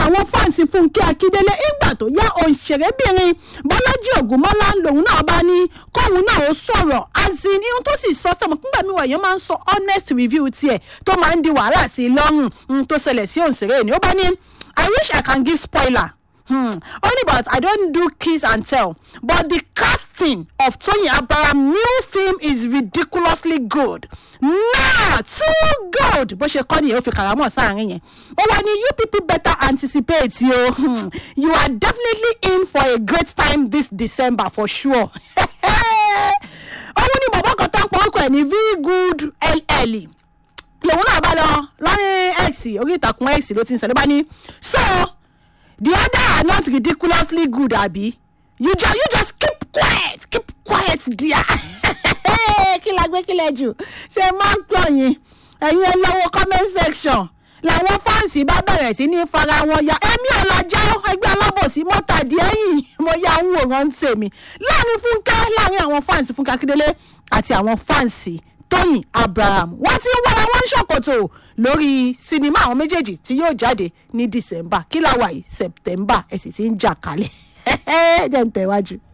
àwọn fáǹsì fúnkẹ́ akíndélé ìgbà tó yá òǹṣèrébìnrin bọ́lájí ògúnmọ́lá lòun náà bá ní kóun náà ó sọ̀rọ̀ azin ihun tó sì sọ sọmọ nígbà mi wọ̀nyẹn máa ń sọ honest review tiẹ̀ tó máa ń di wàhálà sí i lọ́rùn ohun tó ṣẹlẹ̀ sí òǹṣèré ni ó bá ní i wish i can give spoiler Hmm. Only but I don't do kiss and tell. But the casting of Tony Abraham new film is ridiculously good. Nah, too good. Bó ṣe kọ́ nìyẹn ó fi kàrámọ̀ sáàrin yẹn. Ó wá ní you people better anticipate yo. Hmm. You are definitely in for a great time this December for sure. Òun ni bàbá kan tá ń pọ̀ ọkọ̀ ẹ̀ ní very good LL lòun náà bá lọ lọ́rin x orí ìtàkùn x ló ti ń sọ ló bá ní so the other are not ridiculously good abi you just you just keep quiet keep quiet dear kí la gbé kí lẹ jù ṣe máa ń pọ̀ yín ẹ̀yin ẹ lọ́wọ́ comment section làwọn fáǹsì bá bẹ̀rẹ̀ sí ní fara wọn ya èmi ọ̀làjà ẹgbẹ́ alábòsí mọ́tàdí ẹ̀yìn mo ya ń wòran tèmi láàrin fúnkẹ́ láàrin àwọn fáǹsì fúnkẹ́ akíndélé àti àwọn fáǹsì tóyìn abraham wọ́n ti ń wára wọn ṣòkòtò lórí sinimá àwọn méjèèjì tí yóò jáde ní december kí láwa yìí september ẹ sì ti ń jà kalẹ̀ ẹ jẹ́ ń tẹ̀wájú.